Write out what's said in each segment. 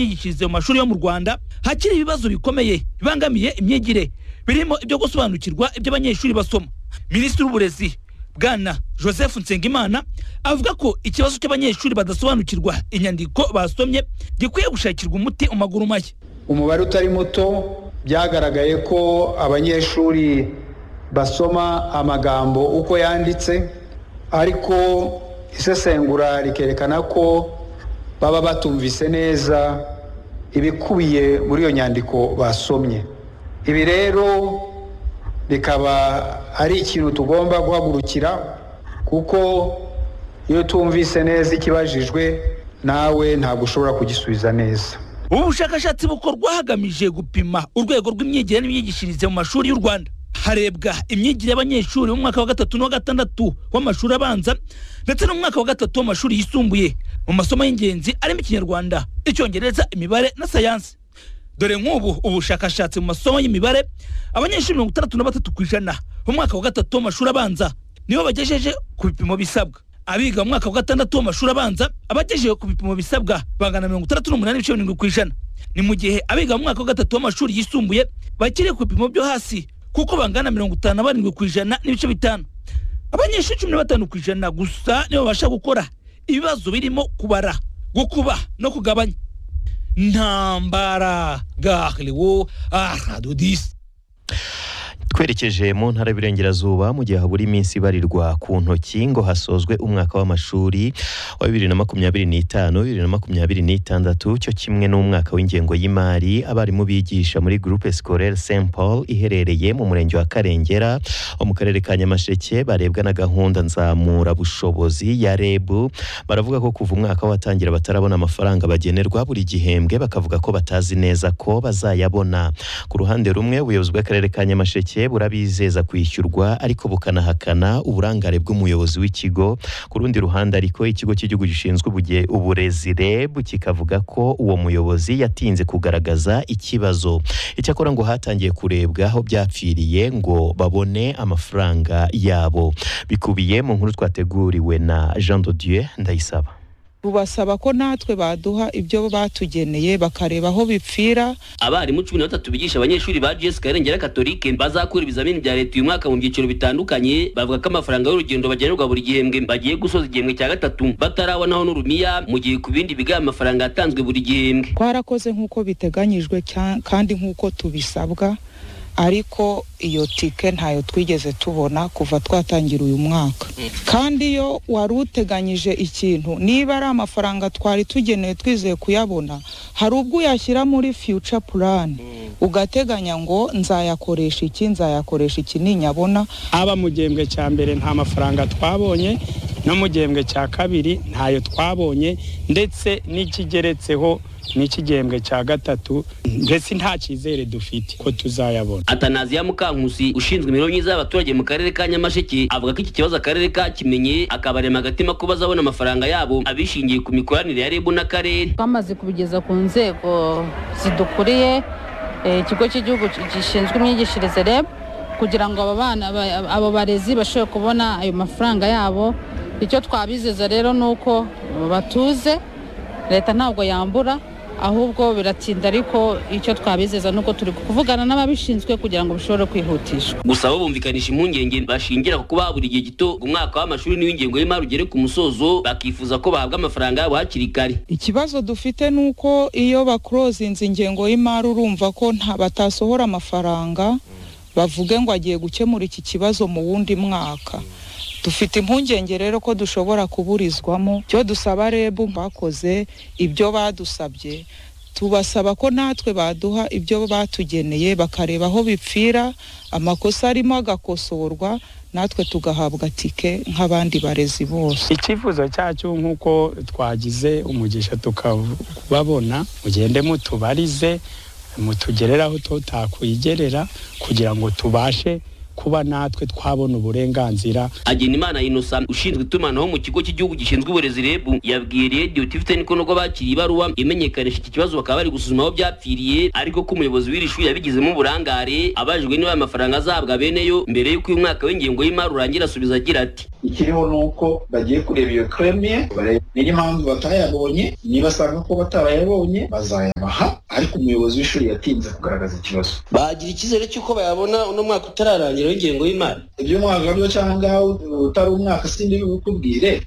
yigishirize mu mashuri yo mu rwanda hakiri ibibazo bikomeye bibangamiye imyigire birimo ibyo gusobanukirwa ibyo abanyeshuri basoma minisitiri w'uburezi bwana joseph nsengimana avuga ko ikibazo cy'abanyeshuri badasobanukirwa inyandiko basomye gikwiye gushakirwa umuti mu maguru mashya umubare utari muto byagaragaye ko abanyeshuri basoma amagambo uko yanditse ariko isesengura rikerekana ko baba batumvise neza ibikubiye muri iyo nyandiko basomye ibi rero bikaba ari ikintu tugomba guhagurukira kuko iyo tumvise neza ikibajijwe nawe ntabwo ushobora kugisubiza neza ubu bushakashatsi bukorwa hagamije gupima urwego rw'imyigire n'imyigishirize mu mashuri y'u rwanda harebwa imyigire y'abanyeshuri mu mwaka wa gatatu n'uwa gatandatu w'amashuri abanza ndetse n'umwaka wa gatatu w'amashuri yisumbuye mu masomo y'ingenzi arimo ikinyarwanda icyongereza imibare na sayansi dore nk'ubu ubushakashatsi mu masomo y'imibare abanyeshuri mirongo itandatu na batatu ku ijana mu mwaka wa gatatu w'amashuri abanza nibo bagejeje ku bipimo bisabwa abiga mu mwaka wa gatandatu w'amashuri abanza abagejeje ku bipimo bisabwa bangana mirongo itandatu n'umunani n'ibice birindwi ku ijana ni mu gihe abiga mu mwaka wa gatatu w'amashuri yisumbuye bakiri ku bipimo byo hasi kuko bangana mirongo itanu na barindwi ku ijana n'ibice bitanu abanyeshuri cumi na batanu ku ijana gusa nibo babasha gukora ibibazo birimo kubara gukuba no kugabanya ntambara gahliwo aradodisi twerekeje mu ntara y'Iburengerazuba mu gihe habura iminsi ibarirwa ku ntoki ngo hasozwe umwaka w'amashuri wa bibiri na makumyabiri n'itanu bibiri na makumyabiri n'itandatu cyo kimwe n'umwaka w'ingengo y'imari abarimu bigisha muri Groupe Scolaire Saint Paul iherereye mu murenge wa Karengera wo mu karere ka Nyamasheke barebwa na gahunda nzamura bushobozi ya REB baravuga ko kuva umwaka watangira batarabona amafaranga bagenerwa buri gihembwe bakavuga ko batazi neza ko bazayabona ku ruhande rumwe ubuyobozi bw'akarere ka Nyamasheke burabizeza kwishyurwa ariko bukanahakana uburangare bw'umuyobozi w'ikigo ku rundi ruhande ariko ikigo cy'igihugu gishinzwe uburezi REB kikavuga ko uwo muyobozi yatinze kugaragaza ikibazo icyakora ngo hatangiye kurebwa aho byapfiriye ngo babone amafaranga yabo bikubiye mu nkuru twateguriwe na Jean de Dieu Ndayisaba rubasaba ko natwe baduha ibyo batugeneye bakareba aho bipfira abarimu cumi na batatu bigisha abanyeshuri ba gs karengera katolike bazakura ibizamini bya leta uyu mwaka mu byiciro bitandukanye bavuga ko amafaranga y'urugendo bagenerwa buri gihembwe bagiye gusoza igihembwe cya gatatu batarabonaho n'urumiya mu gihe ku bindi biga amafaranga yatanzwe buri gihembwe twarakoze nk'uko biteganyijwe kandi nk'uko tubisabwa ariko iyo tike ntayo twigeze tubona kuva twatangira uyu mwaka kandi iyo wari uteganyije ikintu niba ari amafaranga twari tugenewe twizeye kuyabona hari ubwo uyashyira muri future plan ugateganya ngo nzayakoresha iki nzayakoresha iki ninyabona haba mu gihembwe cya mbere nta mafaranga twabonye no mu gihembwe cya kabiri ntayo twabonye ndetse n'ikigeretseho n'ikigembwe cya gatatu mbese nta cyizere dufite ko tuzayabona atanaziya mukankusi ushinzwe imibereho myiza y'abaturage mu karere ka nyamasheke avuga ko iki kibazo akarere kakimenye akabarema agatima ko bazabona amafaranga yabo abishingiye ku mikoranire ya rebu n'akarere twamaze kubigeza ku nzego zidukuriye ikigo cy'igihugu gishinzwe imyigishirize reb kugira ngo aba bana abo barezi bashobore kubona ayo mafaranga yabo icyo twabizeza rero ni uko batuze leta ntabwo yambura ahubwo biratinda ariko icyo twabizeza nuko turi kuvugana n'ababishinzwe kugira ngo bishobore kwihutishwa gusa bo bumvikanisha impungenge bashingira ku kuba buri gihe gito umwaka w'amashuri n'uw'ingengo y'imari ugere ku musozo bakifuza ko bahabwa amafaranga yabo hakiri kare ikibazo dufite ni uko iyo bakurozinze ingengo y'imari urumva ko batasohora amafaranga bavuge ngo agiye gukemura iki kibazo mu wundi mwaka dufite impungenge rero ko dushobora kuburizwamo icyo dusaba rebu bakoze ibyo badusabye tubasaba ko natwe baduha ibyo batugeneye bakareba aho bipfira amakosa arimo agakosorwa natwe tugahabwa tike nk'abandi barezi bose icyifuzo cyacu nk'uko twagize umugisha tukababona mugende mutubarize mutugereraho tutakwigerera kugira ngo tubashe kuba natwe twabona uburenganzira Agenimana Innocent ushinzwe itumanaho mu kigo cy'igihugu gishinzwe uburezi REB yabwiye Radio TV Ten ko nubwo bakiriye ibaruwa imenyekanisha iki kibazo bakaba bari gusuzuma aho byapfiriye ariko ko umuyobozi w'iri shuri yabigizemo uburangare abajijwe niba amafaranga azahabwa beneyo mbere y'uko uyu mwaka w'ingengo y'imari urangira asubiza agira ati ikiriho ni uko bagiye kureba iyo kremye bareba niyo mpamvu batayabonye nibasanga ko batabayabonye bazayabaha ariko umuyobozi w'ishuri yatinze kugaragaza ikibazo bagira icyizere cy'uko bayabona uno mwaka utararangira w'ingengo y'imari iby'umwaka byo cyangwa utari umwaka sindi bikubwire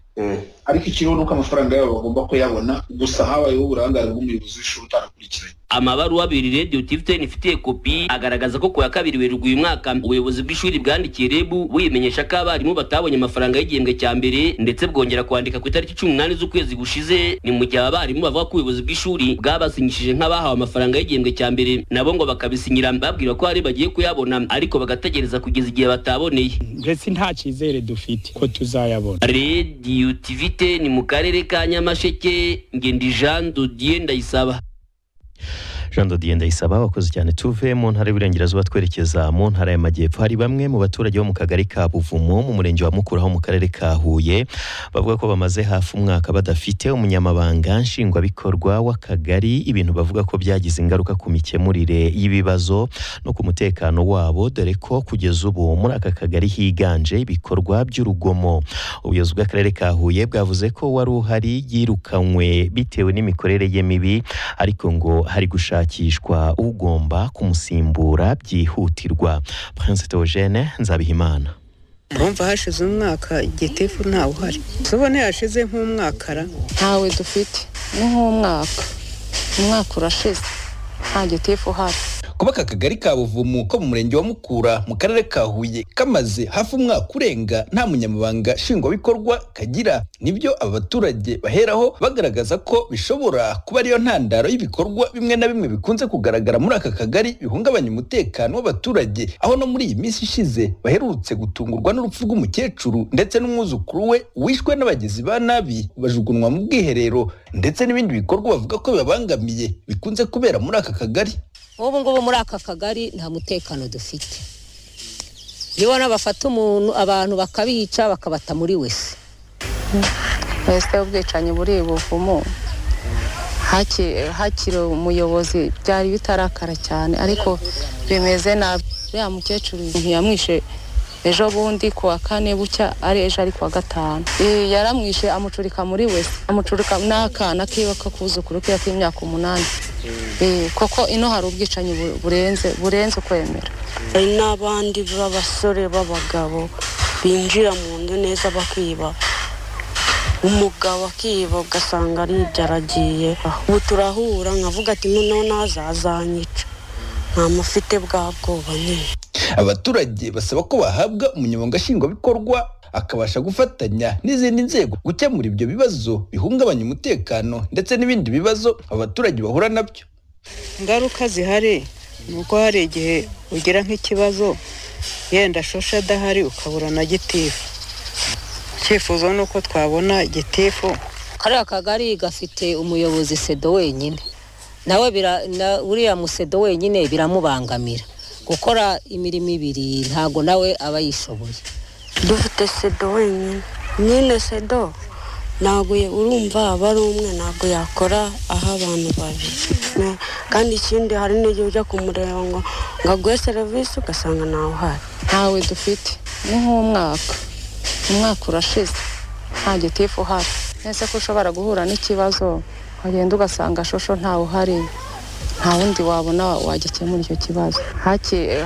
ariko ikiriho ni uko amafaranga yabo bagomba kuyabona gusa habayeho uburangare bw'umuyobozi w'ishuri utarakurikiranye amabaruwa abiri rediyo tivuteni ifitiye kopi agaragaza ko ku ya kabiri werurwe uyu mwaka ubuyobozi bw'ishuri bwandikiye rebu buyimenyesha ko abarimu batabonye amafaranga y'igihembwe cya mbere ndetse bwongera kwandika ku itariki cumi n'umunani z'ukwezi gushize ni mu gihe abarimu bavuga ko ubuyobozi bw'ishuri bwabasinyishije nk'abahawe amafaranga y'igihembwe cya mbere nabo ngo bakabisinyira babwira ko hari bagiye kuyabona ariko bagategereza kugeza igihe bataboneye mbese nta cyizere dufite ko tuzayabona rediyo tivuteni mu karere ka nyamasheke ngendi jean dodiye ndayisaba jean dodiye ndayisaba wakoze cyane tuve mu ntara y'uburengerazuba twerekeza mu ntara y'amajyepfo hari bamwe mu baturage bo mu kagari ka buvumo mu murenge wa mukura ho mu karere ka huye bavuga ko bamaze hafi umwaka badafite umunyamabanga nshingwabikorwa w'akagari ibintu bavuga ko byagize ingaruka ku mikemurire y'ibibazo no ku mutekano wabo dore ko kugeza ubu muri aka kagari higanje ibikorwa by'urugomo ubuyobozi bw'akarere ka huye bwavuze ko wari uhari yirukanywe bitewe n'imikorere ye mibi ariko ngo hari gushaka gushakishwa ugomba kumusimbura byihutirwa prince theogene nzabihimana urumva hashize umwaka igitefu ntawe uhari tubone yashize nk'umwakara ntawe dufite ni nk'umwaka umwaka urashize nta gitifu uhari kuba aka kagari ka buvumo ko mu murenge wa mukura mu karere ka huye kamaze hafi umwaka urenga nta munyamabanga nshingwabikorwa kagira nibyo aba baturage baheraho bagaragaza ko bishobora kuba ariyo ntandaro y'ibikorwa bimwe na bimwe bikunze kugaragara muri aka kagari bihungabanya umutekano w'abaturage aho no muri iyi minsi ishize baherutse gutungurwa n'urupfu rw'umukecuru ndetse n'umwuzukuru we wishwe n'abagizi ba nabi bajugunwa mu bwiherero ndetse n'ibindi bikorwa bavuga ko bibabangamiye bikunze kubera muri aka kagari nk'ubu ngubu muri aka kagari nta mutekano dufite iyo ubona bafata umuntu abantu bakabica bakabata muri wese wese ubwicanyi buri buvumo hakiri umuyobozi byari bitarakara cyane ariko bimeze nabi uriya mukecuru ntiyamwishe ejo bundi ku wa kane bucya ari ejo ari ku wa gatanu yaramwishe amucurika muri wese amucurika n'akana kiwe k'akuzukuru kiwe k'imyaka umunani koko ino hari ubwicanyi burenze burenze ukwemera hari n'abandi b'abasore b'abagabo binjira mu nzu neza bakiba umugabo akiba ugasanga aribyo aragiye ubu turahura nkavuga ati noneho nazazanyica ntamufite bwa bwoba nyine abaturage basaba ko bahabwa umunyamabanga nshingwabikorwa akabasha gufatanya n'izindi nzego gukemura ibyo bibazo bihungabanya umutekano ndetse n'ibindi bibazo abaturage bahura nabyo ingaruka zihari ni uko hari igihe ugira nk'ikibazo yenda shosha adahari ukabura na gitifu icyifuzo ni uko twabona gitifu kariya kagari gafite umuyobozi sedo wenyine nawe uriya musedo wenyine biramubangamira gukora imirimo ibiri ntago nawe aba yishoboye dufite sedo wenyine nyine sedo ntabwo urumva aba ari umwe ntabwo yakora aho abantu babiri kandi ikindi hari n'igihe ujya kumureba ngo ngo aguhe serivisi ugasanga ntawe uhari ntawe dufite ni nk'umwaka umwaka urashize nta gitifu uhari nese ko ushobora guhura n'ikibazo wagenda ugasanga shosho ntawe uhari nta wundi wabona wagikemura icyo kibazo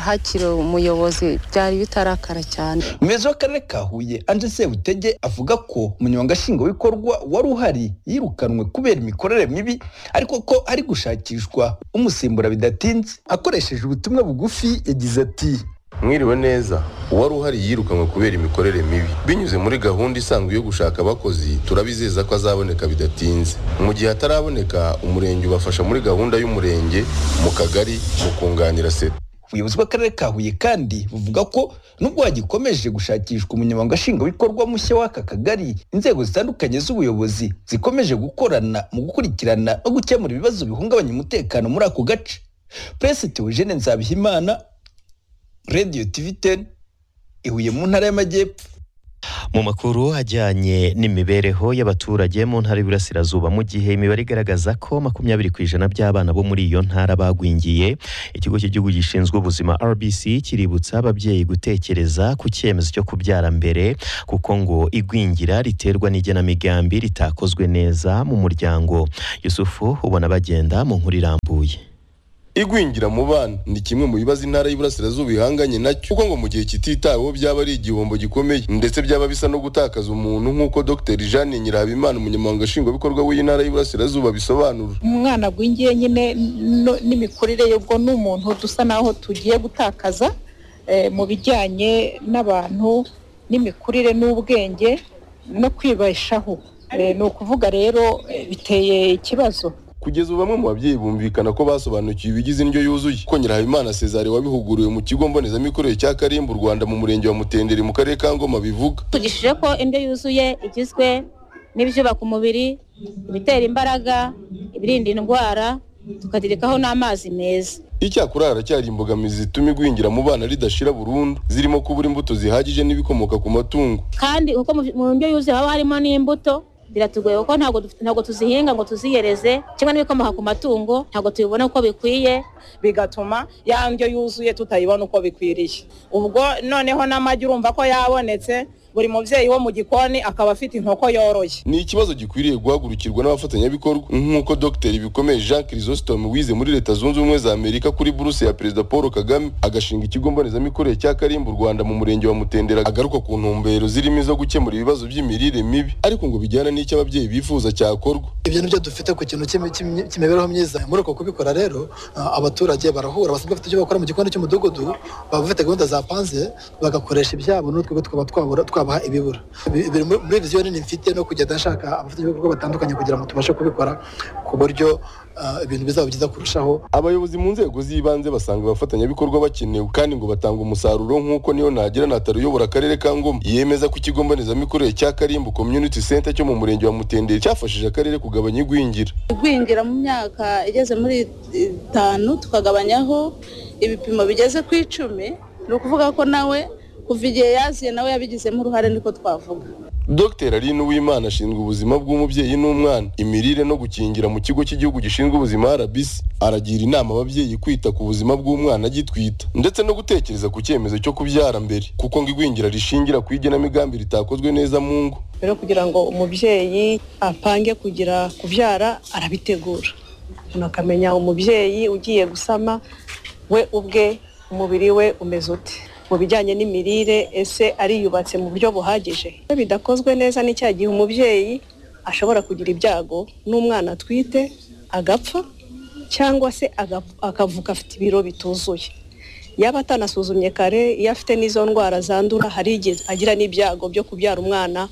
hakiri umuyobozi byari bitarakara cyane umuyobozi w'akarere ka huye anje sebutege avuga ko umunyamabanga nshingwabikorwa wari uhari yirukanwe kubera imikorere mibi ariko ko ari gushakishwa umusimbura bidatinze akoresheje ubutumwa bugufi yagize ati mwiriwe neza uwari uhari yirukanwe kubera imikorere mibi binyuze muri gahunda isanzwe yo gushaka abakozi turabizeza ko azaboneka bidatinze mu gihe ataraboneka umurenge ubafasha muri gahunda y'umurenge mu kagari mu kunganira seta ubuyobozi bw'akarere ka huye kandi buvuga ko nubwo hagikomeje gushakishwa umunyamabanga nshingwabikorwa mushya w'aka kagari inzego zitandukanye z'ubuyobozi zikomeje gukorana mu gukurikirana no gukemura ibibazo bihungabanya umutekano muri ako gace puresi teogene nzabihimana radiyo tivi teni ihuye mu ntara y'amajyepfo mu makuru ajyanye n'imibereho y'abaturage mu ntara y'Iburasirazuba mu gihe imibare igaragaza ko makumyabiri ku ijana by'abana bo muri iyo ntara bagwingiye ikigo cy'igihugu gishinzwe ubuzima RBC kiributsa ababyeyi gutekereza ku cyemezo cyo kubyara mbere kuko ngo igwingira riterwa n'igenamigambi ritakozwe neza mu muryango Yusufu ubona bagenda mu nkuru irambuye igwingira mu bana ni kimwe mu bibazo intara y'iburasirazuba ihanganye nacyo kuko ngo mu gihe kititaweho byaba ari igihombo gikomeye ndetse byaba bisa no gutakaza umuntu nk'uko dr jeanne nyirahabimana umunyamabanga nshingwabikorwa w'iyi ntara y'iburasirazuba bisobanura umwana agwingiye nyine no- n'imikurire ye ubwo ni umuntu dusa naho tugiye gutakaza eh, mu bijyanye n'abantu n'imikurire n'ubwenge no kwibeshaho Eh, ni ukuvuga rero eh, biteye ikibazo kugeza ubu bamwe mu babyeyi bumvikana ko basobanukiwe ibigize indyo yuzuye ko nyirahabimana cesare wabihuguriwe mu kigo mbonezamikorere cya karimbu u rwanda mu murenge wa mutenderi mu karere ka ngoma bivuga tugishije ko indyo yuzuye igizwe n'ibyubaka umubiri ibitera imbaraga ibirinda indwara tukagerekaho n'amazi meza icyakora haracyari imbogamizi zituma igwingira mu bana ridashira burundu zirimo kubura imbuto zihagije n'ibikomoka ku matungo kandi kuko mu- mu ndyo yuzuye haba harimo n'imbuto biratugoye kuko ntabwo dufite- ntabwo tuzihinga ngo tuziyereze cyangwa n'ibikomoka ku matungo ntabwo tubibona uko bikwiye bigatuma ya ndyo yuzuye tutayibona uko bikwiriye ubwo noneho n'amagi urumva ko yabonetse buri mubyeyi wo mu gikoni akaba afite inkoko yoroye ni ikibazo gikwiriye guhagurukirwa n'abafatanyabikorwa nk'uko dr bikomeye jean chrysostome wize muri leta zunze ubumwe za amerika kuri buruse ya perezida paul kagame agashinga ikigo mbonezamikorere cya karimbu u rwanda mu murenge wa mutendera agaruka ku ntumbero zirimo izo gukemura ibibazo by'imirire mibi ariko ngo bijyana n'icyo ababyeyi bifuza cyakorwa ibyo nibyo dufite ku kintu cy'imi- cy'imi- cy'imibereho myiza muri uko kubikora rero ah, abaturage barahura basabwa bafite icyo bakora mu gikoni cy'umudugudu baba bafite gahunda zapanze bagakoresha ibyabo n'utwo twaba twabura twabaha ibibura Bi- biri muri- muri viziyo nini mfite no kugenda nshaka abafatanyabikorwa batandukanye kugira ngo tubashe kubikora ku buryo ah, ibintu bizaba byiza kurushaho abayobozi mu nzego z'ibanze basanga abafatanyabikorwa bakenewe kandi ngo batanga umusaruro nk'uko niyo ntagira natari uyobora akarere ka ngoma yemeza ko ikigo mbonezamikorere cya karimbu community center cyo mu murenge wa mutenderi cyafashije akarere kugabanya igwingira igwingira mu myaka igeze muri itanu tukagabanyaho ibipimo bigeze ku icumi ni ukuvuga ko nawe kuva igihe yaziye nawe yabigizemo uruhare niko twavuga dr aline uwimana ashinzwe ubuzima bw'umubyeyi n'umwana imirire no gukingira mu kigo cy'igihugu gishinzwe ubuzima rbc aragira inama ababyeyi kwita ku buzima bw'umwana agitwita ndetse no gutekereza ku cyemezo cyo kubyara mbere kuko ngo igwingira rishingira ku igenamigambi ritakozwe neza mu ngo rero kugira ngo umubyeyi apange kugira kubyara arabitegura umuntu akamenya umubyeyi ugiye gusama we ubwe umubiri we umeze ute mu bijyanye n'imirire ese ariyubatse mu buryo buhagije iyo bidakozwe neza ni cya gihe umubyeyi ashobora kugira ibyago n'umwana atwite agapfa cyangwa se aga- akavuka afite ibiro bituzuye yaba atanasuzumye kare iyo afite n'izo ndwara zandura hari igihe agira n'ibyago byo kubyara umwana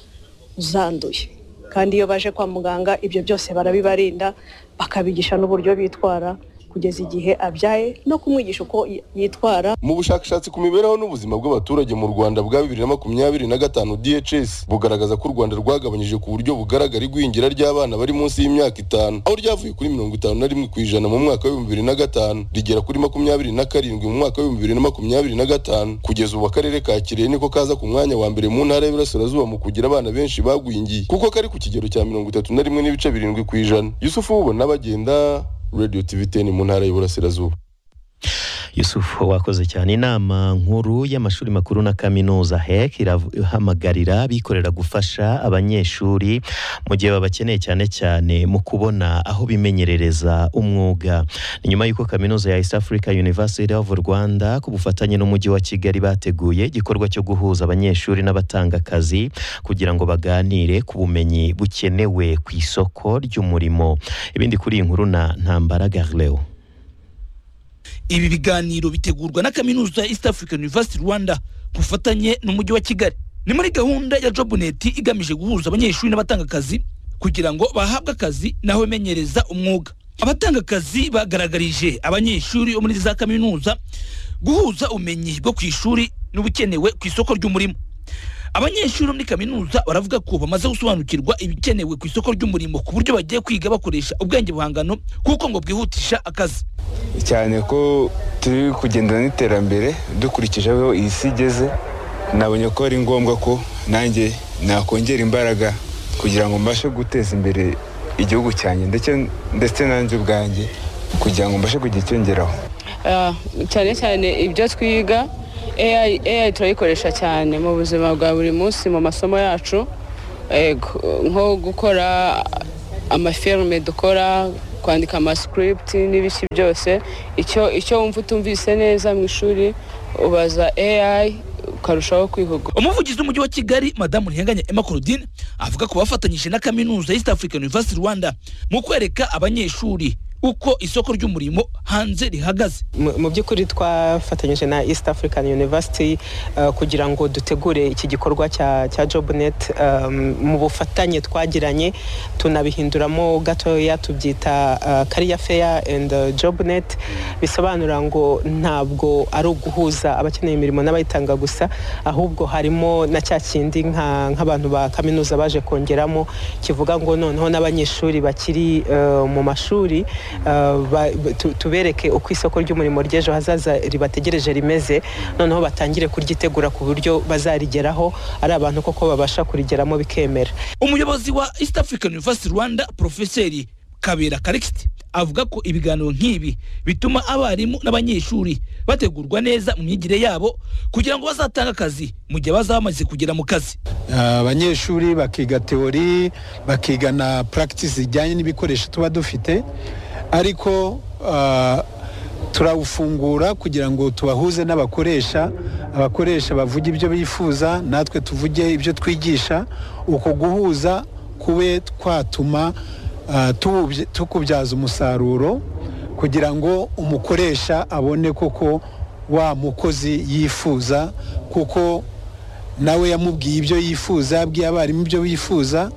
uzanduye kandi iyo baje kwa muganga ibyo byose barabibarinda bakabigisha n'uburyo bitwara kugeza igihe abyaye no kumwigisha uko y- yitwara mu bushakashatsi ku mibereho n'ubuzima bw'abaturage mu rwanda bwa bibiri na makumyabiri na gatanu dhs bugaragaza ko u rwanda rwagabanyije ku buryo bugaragara igwingira ry'abana bari munsi y'imyaka itanu aho ryavuye kuri mirongo itanu na rimwe ku ijana mu mwaka w'ibihumbi bibiri na gatanu rigera kuri makumyabiri na karindwi mu mwaka w'ibihumbi bibiri na makumyabiri na gatanu kugeza ubu akarere ka kirehe niko kaza ku mwanya wa mbere mu ntara y'iburasirazuba mu kugira abana benshi bagwingiye kuko kari ku kigero cya mirongo itatu na rimwe n'ibice birindwi ku ijana yusufu wubona bagenda radio tv 10 mu ntara y'iburasirazuba Yusuf wakoze cyane inama nkuru y'amashuri makuru na kaminuza HEC irav- ihamagarira abikorera gufasha abanyeshuri mu gihe babakeneye cyane cyane mu kubona aho bimenyerereza umwuga ni nyuma y'uko kaminuza ya East Africa University of Rwanda ku bufatanye n'umujyi wa Kigali bateguye igikorwa cyo guhuza abanyeshuri n'abatanga akazi kugira ngo baganire ku bumenyi bukenewe ku isoko ry'umurimo ibindi kuri iyi nkuru na Ntambara Garleo ibi biganiro bitegurwa na kaminuza ya east african university rwanda ku bufatanye n'umujyi wa kigali ni muri gahunda ya jobnet igamije guhuza abanyeshuri n'abatanga akazi kugira ngo bahabwe akazi n'aho bimenyereza umwuga abatanga akazi bagaragarije abanyeshuri bo muri za kaminuza guhuza ubumenyi bwo ku ishuri n'ubukenewe ku isoko ry'umurimo abanyeshuri bo muri kaminuza baravuga ko bamaze gusobanukirwa ibikenewe ku isoko ry'umurimo ku buryo bagiye kwiga bakoresha ubwenge buhangano kuko ngo bwihutisha akazi cyane ko turi kugendana n'iterambere dukurikije aho iyi si igeze nabonye ko ari ngombwa ko nanjye nakongera imbaraga kugira ngo mbashe guteza imbere igihugu cyanjye ndetse ndetse nanjye ubwanjye kugira ngo mbashe kugira icyo ngeraho Ah, cyane cyane ibyo twiga AI, AI turayikoresha cyane mu buzima bwa buri munsi mu masomo yacu Eh, gu- nko gukora amafilme dukora kwandika amascript n'ibiki byose icyo icyo wumva utumvise neza mu ishuri ubaza AI ukarushaho kwihugura umuvugizi w'umujyi wa kigali madamu ntihenganye emma claudine avuga ko bafatanyije na kaminuza y'east african university rwanda mu kwereka abanyeshuri uko isoko ry'umurimo hanze rihagaze mu mu by'ukuri twafatanyije na east african university uh, kugira ngo dutegure iki gikorwa cya, cya jobnet um, mu bufatanye twagiranye tunabihinduramo gatoya tubyita uh, career fair and uh, jobnet bisobanura ngo ntabwo ari uguhuza abakeneye imirimo n'abayitanga gusa ahubwo harimo na cya kindi nka- nk'abantu ba kaminuza baje kongeramo kivuga ngo noneho n'abanyeshuri bakiri uh, mu mashuri uh, ba- ba- tu- tubereke uko isoko ry'umurimo ry'ejo hazaza ribategereje rimeze noneho batangire kuryitegura ku buryo bazarigeraho ari abantu koko babasha kurigeramo bikemera umuyobozi wa east african university rwanda profeseri kabera karikisiti avuga ko ibiganiro nk'ibi bituma abarimu n'abanyeshuri bategurwa neza mu myigire yabo kugira ngo bazatange akazi mu gihe bazaba bamaze kugera mu kazi abanyeshuri bakiga teori bakiga na practice zijyanye n'ibikoresho tuba dufite ariko ah, turawufungura kugira ngo tubahuze n'abakoresha abakoresha bavuge ibyo bifuza natwe tuvuge ibyo twigisha uko guhuza kube twatuma ah, tuwubye- tukubyaza umusaruro kugira ngo umukoresha abone koko wa mukozi yifuza kuko nawe yamubwiye ibyo yifuza yabwiye abarimu ibyo bifuza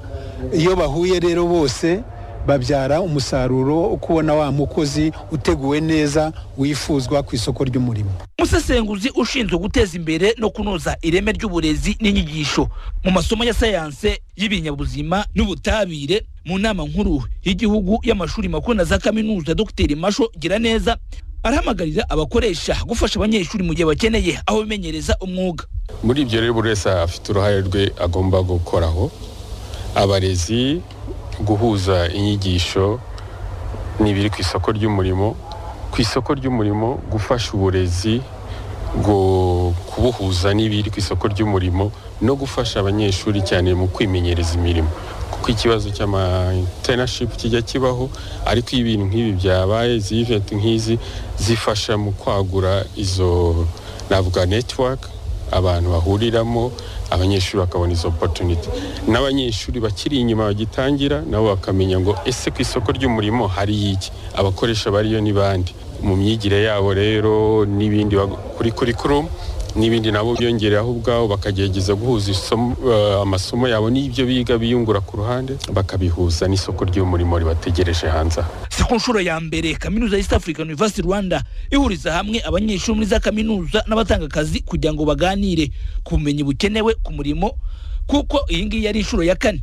iyo bahuye rero bose babyara umusaruro wo kubona wa mukozi uteguwe neza wifuzwa ku isoko ry'umurimo umusesenguzi ushinzwe guteza imbere no kunoza ireme ry'uburezi n'inyigisho mu masomo ya sayanse y'ibinyabuzima n'ubutabire mu nama nkuru y'igihugu y'amashuri makuru na za kaminuza dr masho giraneza arahamagarira abakoresha gufasha abanyeshuri mu gihe bakeneye aho bimenyereza umwuga muri ibyo rero buri wese afite uruhare rwe agomba gukoraho abarezi guhuza inyigisho n'ibiri ku isoko ry'umurimo ku isoko ry'umurimo gufasha uburezi gu- kubuhuza n'ibiri ku isoko ry'umurimo no gufasha abanyeshuri cyane mu kwimenyereza imirimo kuko ikibazo cy'ama internship kijya kibaho ariko iyo ibintu nk'ibi byabaye izi event nk'izi zifasha mu kwagura izo navuga network abantu bahuriramo abanyeshuri bakabona izo opportunity n'abanyeshuri bakiri inyuma bagitangira nabo bakamenya ngo ese ku isoko ry'umurimo hari iki abakoresha bariyo ni bande mu myigire yabo rero n'ibindi bag- kuri curriculum n'ibindi nabo byongereyeho ubwabo bakagerageza guhuza isomo- eh, amasomo yabo n'ibyo biga biyungura ku ruhande bakabihuza n'isoko ry'umurimo ribategereje hanze aha si ku nshuro ya mbere kaminuza ya east african university rwanda ihuriza hamwe abanyeshuri muri za kaminuza n'abatanga akazi kugira ngo baganire ku bumenyi bukenewe ku murimo kuko iyi ngiyi ari inshuro ya kane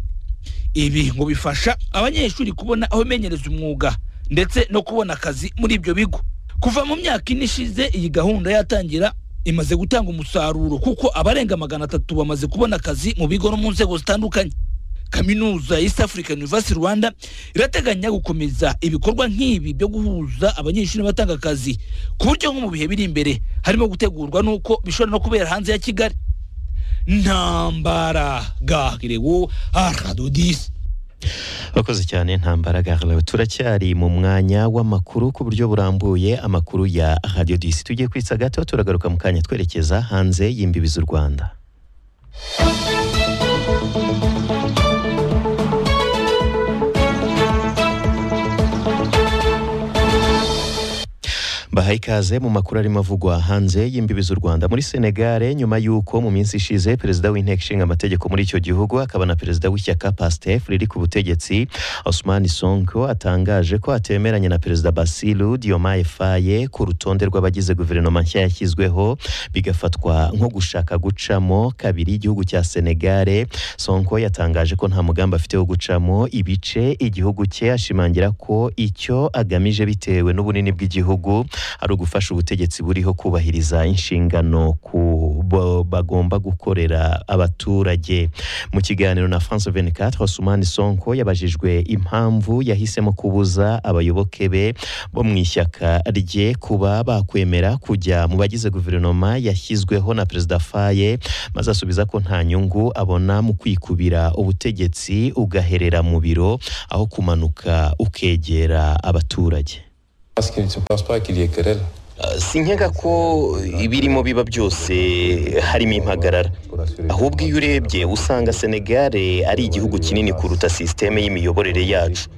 ibi ngo bifasha abanyeshuri kubona aho bimenyereza umwuga ndetse no kubona akazi muri ibyo bigo kuva mu myaka ine ishize iyi gahunda yatangira imaze gutanga umusaruro kuko abarenga magana atatu bamaze kubona akazi mu bigo no mu nzego zitandukanye kaminuza ya East African University Rwanda irateganya gukomeza ibikorwa nk'ibi byo guhuza abanyeshuri batanga akazi ku buryo nko mu bihe biri imbere harimo gutegurwa n'uko bishobora no kubera hanze ya Kigali ntambara gahirego aradodisi Wakoze cyane ntambara gaharawe turacyari mu mwanya w'amakuru ku buryo burambuye amakuru ya Radio Disi tugiye kwitsa gato turagaruka mu kanya twerekeza hanze y'imbibi z'u Rwanda Baha ikaze mu makuru arimo avugwa hanze y'imbibi z'u Rwanda muri Senegale nyuma y'uko mu minsi ishize perezida w'inteko ishinga amategeko muri icyo gihugu akaba na perezida w'ishyaka PASTEF riri ku butegetsi Ousmane Sonko atangaje ko atemeranya na perezida Basiru Diomaye Faye ku rutonde rw'abagize guverinoma nshya yashyizweho bigafatwa nko gushaka gucamo kabiri igihugu cya Senegale Sonko yatangaje ko nta mugambi afite wo gucamo ibice igihugu cye ashimangira ko icyo agamije bitewe n'ubunini bw'igihugu ari ugufasha ubutegetsi buriho kubahiriza inshingano ku bo- bagomba gukorera abaturage mu kiganiro na France 24 Sumani Sonko yabajijwe impamvu yahisemo kubuza abayoboke be bo mu ishyaka rye kuba bakwemera kujya mu bagize guverinoma yashyizweho na Perezida Faye maze asubiza ko nta nyungu abona mu kwikubira ubutegetsi ugaherera mu biro aho kumanuka ukegera abaturage Parce que je ne pense pas qu'il y ait querelle. sinkeka ko ibirimo biba byose harimo impagarara ahubwo iyo urebye usanga senegare ari igihugu kinini kuruta sisiteme y'imiyoborere yacu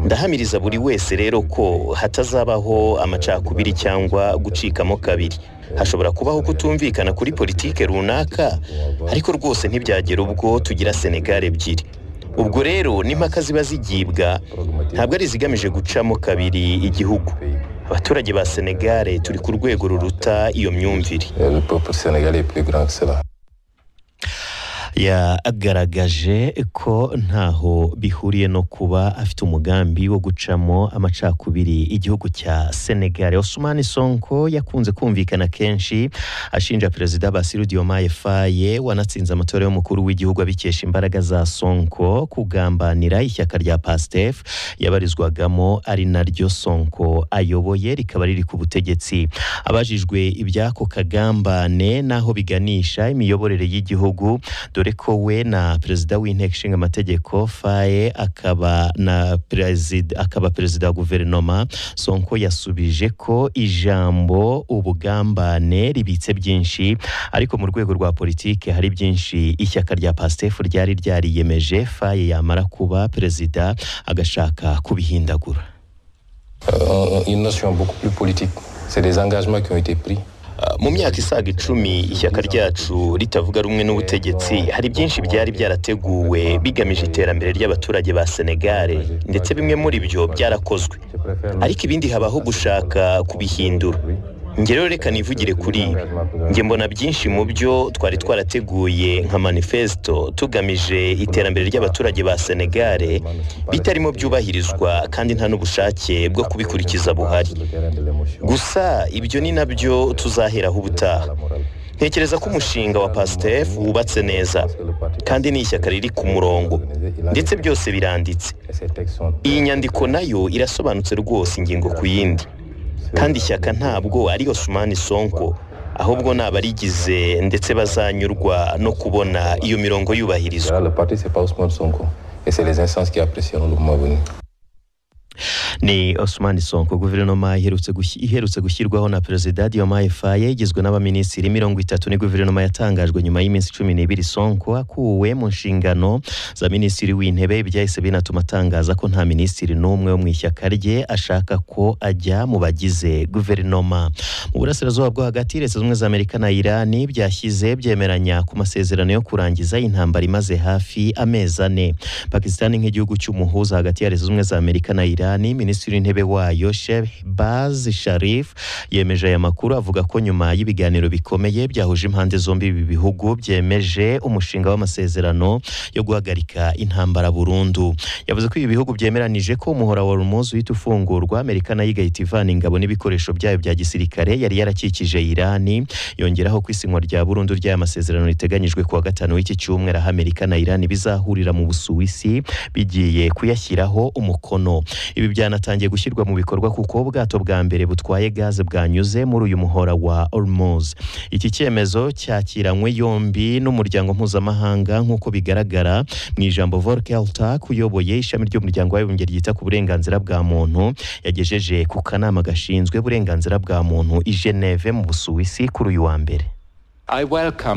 ndahamiriza buri wese rero ko hatazabaho amacakubiri cyangwa gucikamo kabiri hashobora kubaho kutumvikana kuri politike runaka ariko rwose ntibyagera ubwo tugira senegare ebyiri ubwo rero n'impaka ziba zigibwa ntabwo ari izigamije gucamo kabiri igihugu abaturage ba senegare turi ku rwego ruruta iyo myumvire Le peuple sénégalais est plus grand que cela. yagaragaje ko ntaho bihuriye no kuba afite umugambi wo gucamo amacakubiri igihugu cya Senegal Osman Sonko yakunze kumvikana kenshi ashinja perezida Bassirou Diomaye Faye wanatsinze amatora y'umukuru w'igihugu abikesha imbaraga za Sonko kugambanira ishyaka rya PASTEF yabarizwagamo ari naryo Sonko ayoboye rikaba riri ku butegetsi abajijwe iby'ako kagambane n'aho biganisha imiyoborere y'igihugu dore ko we na perezida w'inteko ishinga amategeko faye akaba na perezida akaba perezida wa guverinoma sonko yasubije ko ijambo ubugambane ribitse byinshi ariko mu rwego rwa politiki hari byinshi ishyaka rya pastefu ryari ryariyemeje faye yamara kuba perezida agashaka kubihindagura Euh, une notion beaucoup plus politique. C'est des engagements qui ont été pris. mu myaka isaga icumi ishyaka ryacu ritavuga rumwe n'ubutegetsi hari byinshi byari byarateguwe bigamije iterambere ry'abaturage ba senegare ndetse bimwe muri byo byarakozwe ariko ibindi habaho gushaka kubihindura njye rero reka nivugire kuri ibi njye mbona byinshi mu byo twari twarateguye nka manifesto tugamije iterambere ry'abaturage ba senegare bitarimo byubahirizwa kandi nta n'ubushake bwo kubikurikiza buhari gusa ibyo ni nabyo tuzaheraho ubutaha ntekereza ko umushinga wa pasitef wubatse neza kandi ni ishyaka riri ku murongo ndetse byose biranditse iyi nyandiko nayo irasobanutse rwose ingingo ku yindi kandi ishyaka ntabwo ari osumani sonko ahubwo ni abarigize ndetse bazanyurwa no kubona iyo mirongo yubahirizwa Le parti, c'est pas Ousmane Sonko. Et c'est les instances qui apprécieront le moment venu. ni Osman Sonko guverinoma iherutse gushyi- iherutse gushyirwaho na perezida Diomaye Faye igizwe n'abaminisitiri mirongo itatu ni guverinoma yatangajwe nyuma y'iminsi cumi n'ibiri Sonko akuwe mu nshingano za minisitiri w'intebe byahise binatuma atangaza ko nta minisitiri n'umwe wo mu ishyaka rye ashaka ko ajya mu bagize guverinoma mu burasirazuba bwo hagati leta zunze ubumwe za Amerika na Irani byashyize byemeranya ku masezerano yo kurangiza intambara imaze hafi amezi ane Pakistan nk'igihugu cy'umuhuza hagati ya leta zunze ubumwe za Amerika na Irani minisitiri w'intebe wayo Shehbaz Sharif yemeje aya makuru avuga ko nyuma y'ibiganiro bikomeye byahuje impande zombi ibi bihugu byemeje umushinga w'amasezerano yo guhagarika intambara burundu yavuze ko ibi bihugu byemeranije ko umuhora wa Hormuz uhita ufungurwa Amerika nayo igahita ivana ingabo n'ibikoresho byayo bya gisirikare yari yarakikije Irani yongeraho ko isinywa rya burundu ry'aya masezerano riteganyijwe kuwa gatanu w'iki cyumweru aho Amerika na Irani bizahurira mu Busuwisi bigiye kuyashyiraho umukono ibi byanatangiye gushyirwa mu bikorwa kuko ubwato bwa mbere butwaye gaze bwanyuze muri uyu muhora wa Hormuz iki cyemezo cyakiranywe yombi n'umuryango mpuzamahanga nk'uko bigaragara mu ijambo Volker Turk uyoboye ishami ry'umuryango w'abibumbye ryita ku burenganzira bwa muntu yagejeje ku kanama gashinzwe uburenganzira bwa muntu i Geneve mu Busuwisi kuri uyu wa mbere I welcome